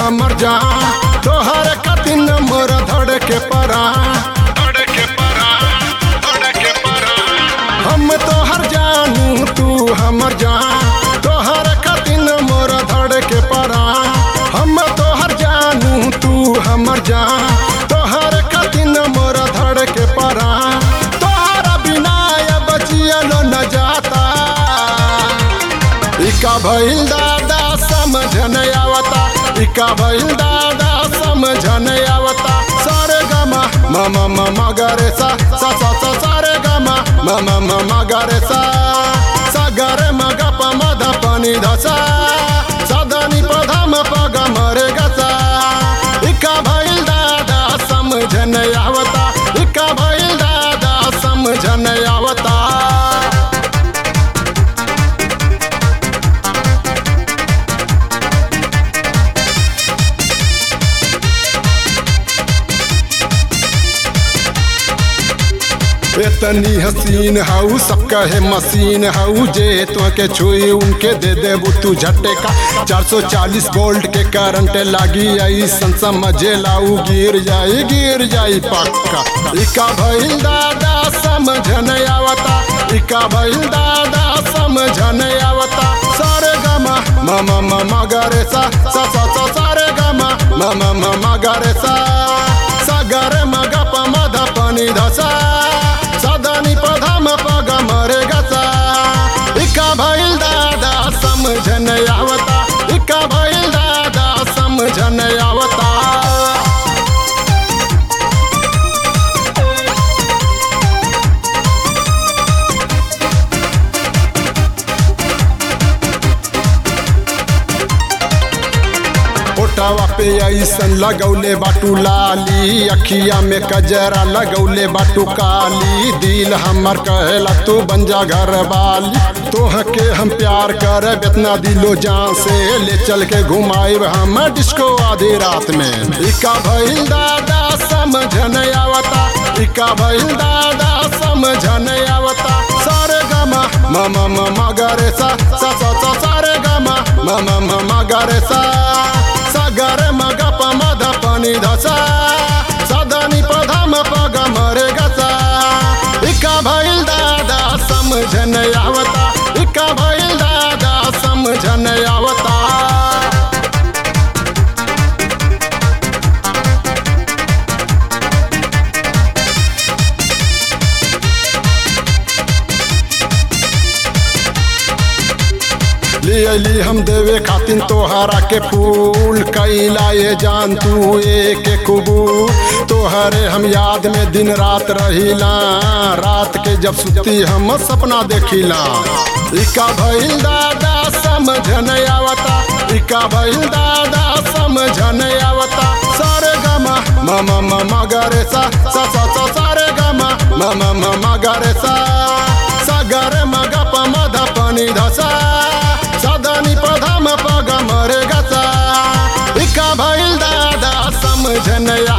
हमर जान तोहर कतिन मोर धड़ के परा धड़ के परा धड़ के परा हम तोहर जानू तू हमर जान तोहर कतिन मोर धड़ के परा हम तोहर जानू तू हमर जान तोहर कतिन मोर धड़ के परा तोहरा बिना अब जियलो न जाता इका भइल दादा समझन आवता इका भइल दादा समझन आवता सारे गमा मम मम गरे सा सा सा सा सारे गमा मम मम गरे सा सा गरे मग प मध पनि धसा सदनी पधम पग मरे गसा इका भइल दादा समझन आवता इका भइल दादा समझन आवता इतनी हसीन हाउ सब कहे मशीन हाउ जे तो के छुई उनके दे देबू तू झटे का 440 वोल्ट के करंट लागी आई सन समझे लाऊ गिर जाई गिर जाई पक्का इका भइल दादा समझन आवता इका भइल दादा समझन आवता सारे गमा मम मम गरे सा सा सा सा सारे गमा मम मम गरे सा सा गरे मग प मध पनि धसा सदनी पधम पग मरे गसा इका भइल दादा समझन आवता इका भइल दादा समझन आवता ओटावा पे ऐसन लगौले बाटू लाली अखिया में कजरा लगौले बाटू काली दिल हमर कहेला तू बन जा घर वाली तोह के हम प्यार कर इतना दिलो जान से ले चल के घुमाइब हम डिस्को आधी रात में इका भइल दादा समझन आवता इका भइल दादा समझन आवता सारे गमा मम मम गरे सा सा सा सा सारे गमा मम मम गरे सा सागर मग प मध पनि धसा सदनी पधम पग मरे गसा इका भइल दादा समझन आवता इका भइल दादा समझन आवता ले अली हम देवे खातिन तोहरा के फूल कैला ये जान तू एक कबूल तोहरे हम याद में दिन रात रहिला रात के जब सुती हम सपना देखिला इका भइल दादा समझन आवता इका भइल दादा समझन आवता सारे गमा मम मम गरे सा सा सा सा सारे गमा मम मम गरे सा सागर मग प मध पनि धसा सदनी पधम पग मरे गसा इका भइल दादा समझन